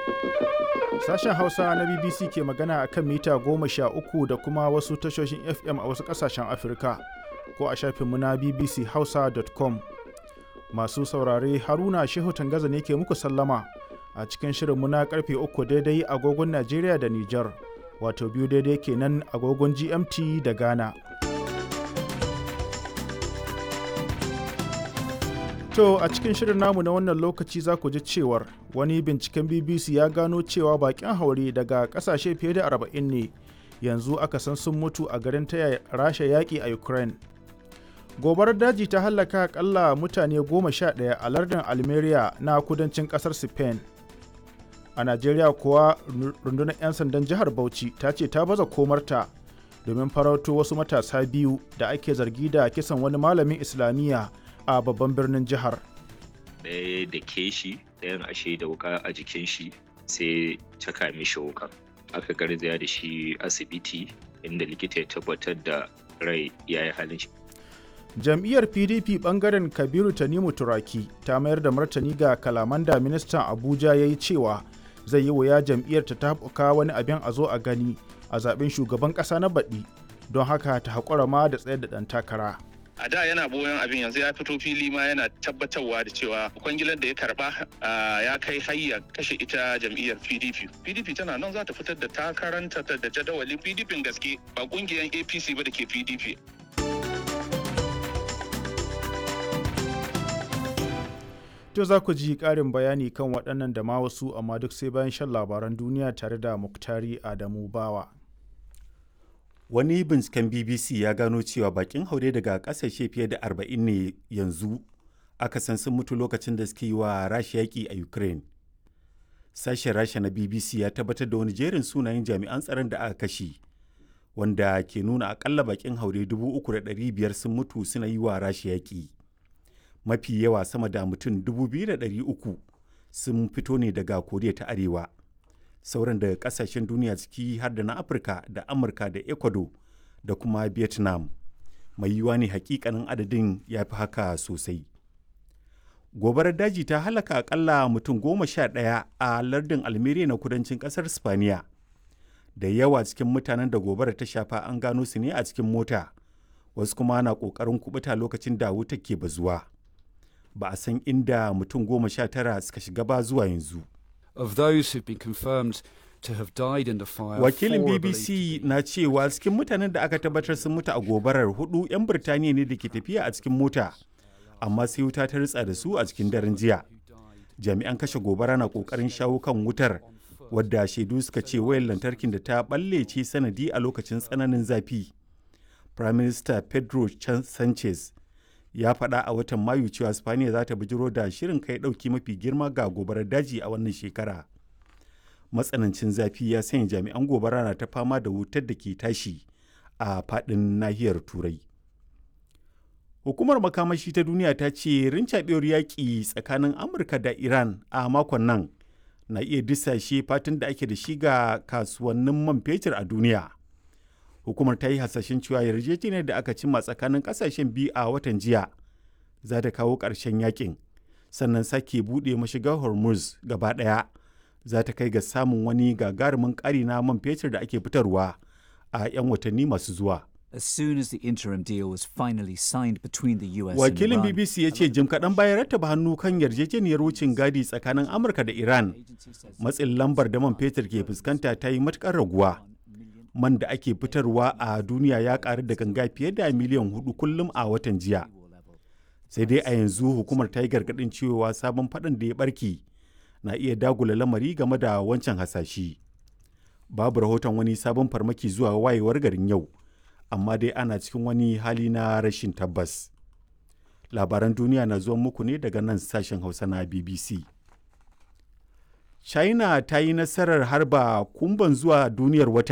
Sashen Hausa na BBC ke magana a kan mita goma sha uku da kuma wasu tashoshin FM a wasu ƙasashen Afirka ko a shafinmu na bbchausa.com. Masu saurare Haruna Shehu Tangaza ne ke muku sallama a cikin shirinmu na karfe uku daidai agogon Najeriya da Nijar, wato biyu daidai kenan agogon GMT da Ghana. To a cikin shirin namu na wannan lokaci za ku ji cewar wani binciken BBC ya gano cewa bakin haure daga kasashe fiye da 40 ne yanzu aka san sun mutu a garin taya rasha yaƙi a Ukraine. Gobarar daji ta hallaka akalla mutane goma sha ɗaya a lardin Almeria na kudancin ƙasar Spain. A Najeriya kuwa rundunar 'yan sandan jihar Bauchi ta ce ta baza komarta domin farauto wasu matasa biyu da ake zargi da kisan wani malamin Islamiyya a babban birnin jihar. Ɗaya da ke shi ɗayan ashe da wuka a jikin shi sai caka mishi wuka. Aka garzaya da shi asibiti inda likita ya tabbatar da rai ya yi halin shi. Jam'iyyar PDP bangaren Kabiru Tanimu Turaki ta mayar da martani ga kalaman da ministan Abuja ya yi cewa zai yi wuya jam'iyyar ta tabuka wani abin a zo a gani a zaben shugaban ƙasa na baɗi don haka ta haƙura ma da tsayar da ɗan takara. a da yana boyon abin yanzu ya fito fili ma yana tabbatarwa da cewa kwangilar da ya karba ya kai hayya kashe ita jam'iyyar pdp pdp tana nan za ta fitar da takaranta da jadawalin pdp gaske ba kungiyar apc ba da ke pdp To za ku ji ƙarin bayani kan waɗannan da ma wasu amma duk sai bayan shan labaran duniya tare da Muktari Adamu Bawa. Wani binciken BBC ya gano cewa bakin haure daga ƙasashe fiye da 40 ne yanzu aka san sun mutu lokacin da suke yi wa Rasha yaƙi a Ukraine. Sashen Rasha na BBC ya tabbatar da wani jerin sunayen jami'an tsaron da aka kashe, wanda ke nuna akalla bakin haure 3,500 sun mutu suna yi wa Rasha yaƙi. Mafi yawa sama da mutum 2,300 sun fito ne daga Koriya ta Arewa. sauran daga kasashen duniya ciki har da na afirka da amurka da ecuador da kuma vietnam mai yiwuwa ne hakikanin adadin ya fi haka sosai gobarar daji ta halaka akalla mutum goma sha ɗaya a lardin almeria na kudancin ƙasar spaniya da yawa cikin mutanen da gobarar ta shafa an gano su ne a cikin mota wasu kuma na ƙoƙarin kubuta lokacin da wuta ke bazuwa ba a san inda mutum goma sha tara suka shiga ba zuwa yanzu of those who've been confirmed to have died in the fire. Wakilin BBC na cewa cikin mutanen da aka tabbatar sun mutu a gobarar hudu 'yan Birtaniya ne da ke tafiya a cikin mota, amma sai wuta ta ritsa da su a cikin daren jiya. Jami'an kashe gobara na kokarin shawo kan wutar, wadda shaidu suka ce wayar lantarkin da ta balle ce sanadi a lokacin tsananin zafi. Prime Minister Pedro Sanchez ya faɗa a watan mayu cewa spaniya za ta bijiro da shirin kai ɗauki mafi girma ga gobarar daji a wannan shekara matsanancin zafi ya sanya jami'an gobara na ta fama da wutar da ke tashi a faɗin nahiyar turai hukumar makamashi ta duniya ta ce rincaɓewar yaƙi tsakanin amurka da iran a makon nan na iya disashe fatan da ake da shi ga kasuwannin man fetur a duniya hukumar ta yi hasashen cewa yarjejeniyar da aka cimma tsakanin kasashen biyu a watan jiya za ta kawo ƙarshen yakin sannan sake buɗe mashigar hormuz gaba ɗaya za ta kai ga samun wani gagarumin ƙari na man fetur da ake fitarwa a 'yan watanni masu zuwa As soon as the interim deal was finally signed between the US Wakilin and Iran, BBC ya ce jim kaɗan bayan rattaba hannu kan yarjejeniyar wucin gadi tsakanin Amurka da Iran, matsin lambar da man fetur ke fuskanta ta yi matuƙar raguwa. man da ake fitarwa a duniya ya karu da ganga fiye da miliyan hudu kullum a watan jiya sai dai a yanzu hukumar ta yi gargadin cewa sabon faɗin da ya barke na iya dagula lamari game da wancan hasashi babu rahoton wani sabon farmaki zuwa wayewar garin yau amma dai ana cikin wani hali na rashin tabbas labaran duniya na zuwa muku ne daga nan sashen hausa na bbc china ta yi nasarar harba kumban zuwa duniyar wata